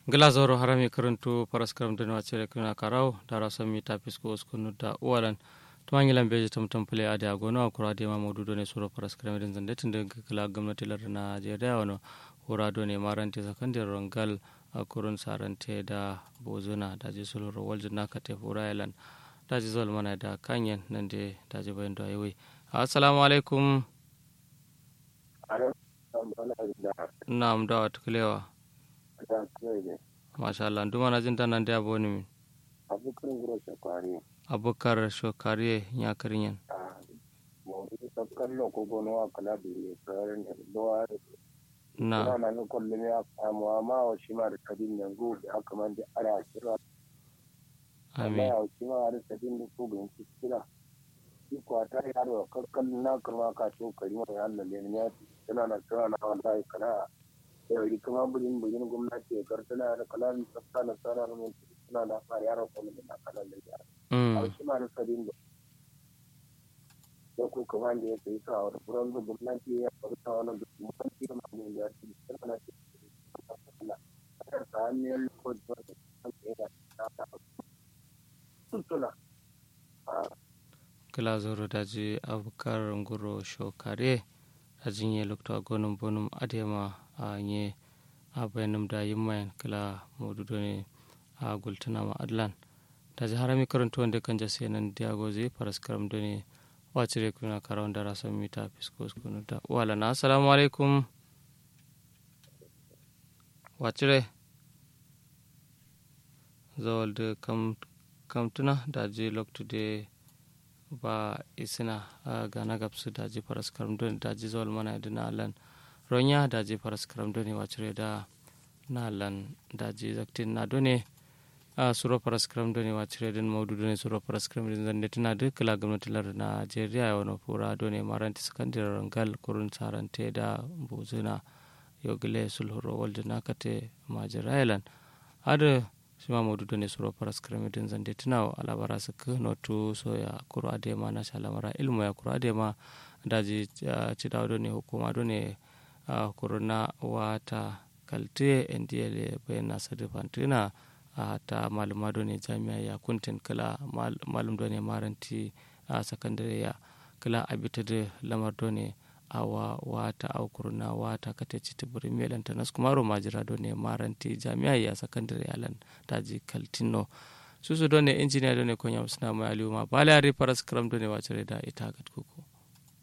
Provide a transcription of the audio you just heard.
glazoro harami karantu paraskaram dana wacere kuna karau dara sami ta fisko uskunu da uwalan tumangilan beji tamtam pule ade agono akura de ma modu ne suro paraskaram den zande tinde kala gwamnati lar na jeda wano hura do ne marante sakandar rangal akurun sarante da bozuna da ji sulur walji naka te hura yalan da ji zol mana da kanyen nan de da ji bayan da yayi assalamu alaikum na'am da wata kulewa masha Allah duma na jin tanan da boni min abukar gura shakwari abukar shokariye ya karinyan mawudu sabkan lo ko gono wa kala bi ne tsarin da dowa na na nan kullum ya samu amma wa shi ma da kadin yanzu da aka man da ara kira amma amin ya shi ma da kadin da ko bin kira shi ko ta yaro kakkan na kuma ka to kari mai Allah ne ya tana na tana na wallahi kana da yi kuma bulin bulin gwamnati ya kartana da kalan tsafta na tsara mun suna da fara yaro ko da kalan da ya mm a shi ma da kadin da da ko kuma da ya kai sa wani furan da gwamnati ya farta wani da gwamnati da mamu ya ci tana na cikin ta hanyar ko da ta da ta ta tuntuna kila zoro daji abukar nguro shokare a jinye lokta gonum bonum adema a nye a bayanum da yimmayan kila modudo ne a gultuna ma adlan daji harami karanto wanda kan jase nan diagozi paras karam doni wacire kuna karawon da rasan mita fiskos kunu da wala na assalamu alaikum wacire zawal da kam kamtuna daji loktu de ba isina a gana gabsu daji faras karam doni daji zawal mana da na alan ronya daji faras karam doni wacire da na alan daji zaktin na doni a suro faras karam doni wacire den maudu doni suro faras karam den zande tana da kala gwamnati lar najeriya ya wani fura doni maranti sakandare rangal kurun sarante da bozuna yogile sulhuro walde nakate majirailan ada sima modu doni suro paras kremidin zande tinaw alabara sik notu so ya kuro adema na shalamara ilmu ya kuro adema daji cidaw doni hukuma doni kuro na wata kalte ndiyele bayana sadi fantina ta maluma doni jami'a ya kuntin kala malum doni maranti a sakandare ya kala abita da lamar doni awa wata aukurna wata kate citi buri melan tanas kumaro majira do ne maranti jami'a ya sakandare alan daji kaltino susu do ne injiniya do ne konya usna mai aliuma bala ari paras kram do ne wacere da ita gat kuku